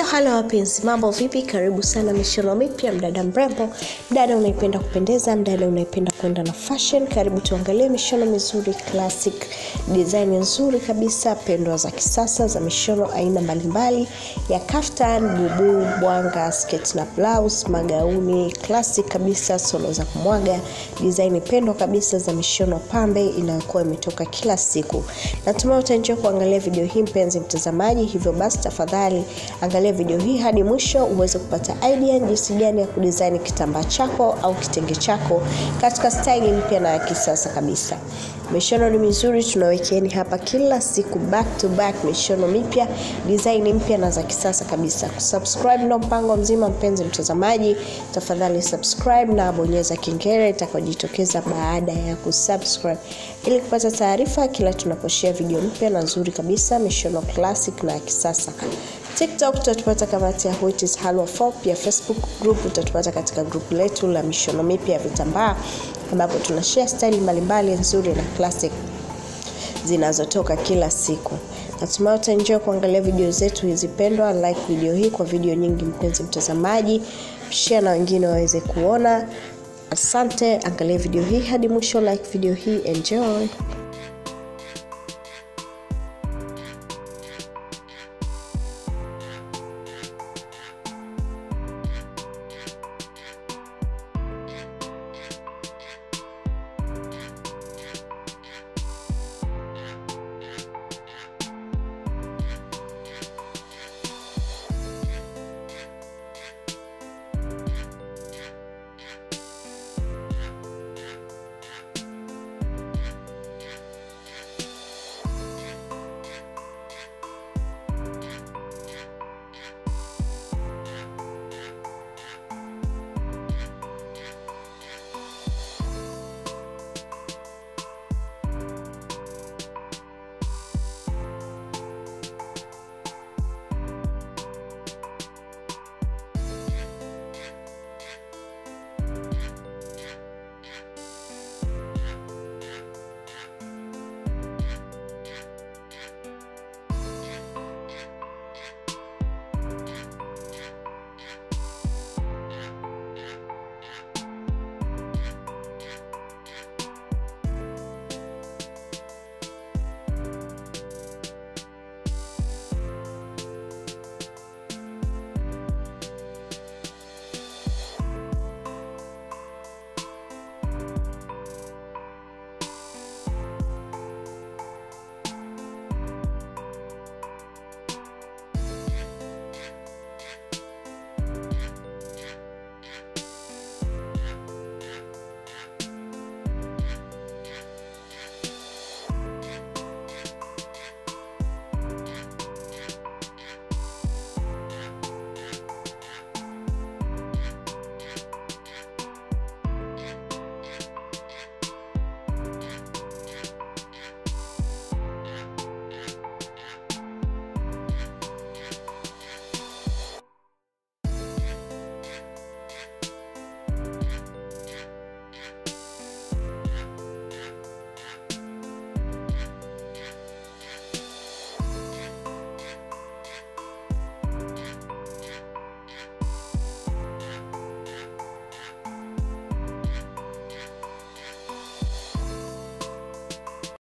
halo wapenzi mambo vipi karibu sana mishono mipya mdada mrembo mdada unaipenda kupendeza mdada unaipenda kwenda na fashion karibu tuangalie mishono mizuri classic design nzuri kabisa pendwa za kisasa za mishono aina mbalimbali ya kaftan bubu bwanga sketi na blouse magauni classic kabisa solo za kumwaga design pendwa kabisa za mishono pambe inayokuwa imetoka kila siku natumai utaenjoa kuangalia video hii mpenzi mtazamaji hivyo basi tafadhali angalia video hii hadi mwisho uweze kupata idea jinsi gani ya kudesign kitambaa chako au kitenge chako katika staili mpya na ya kisasa kabisa mishono ni mizuri tunawekeeni hapa kila siku back to back mishono mipya design mpya na za kisasa kabisa kusubscribe ndo mpango mzima mpenzi mtazamaji tafadhali subscribe na bonyeza kengele itakayojitokeza baada ya kusubscribe ili kupata taarifa kila tunaposhea video mpya na nzuri kabisa mishono classic na ya kisasa tiktok utatupata kama tiahuitis halwa 4 pia facebook group utatupata katika grupu letu la mishono mipya ya vitambaa ambapo tunashare style mbalimbali nzuri na classic zinazotoka kila siku natumai utaenjoa kuangalia video zetu hizi pendwa like video hii kwa video nyingi mpenzi mtazamaji share na wengine waweze kuona asante angalia video hii hadi mwisho like video hii enjoy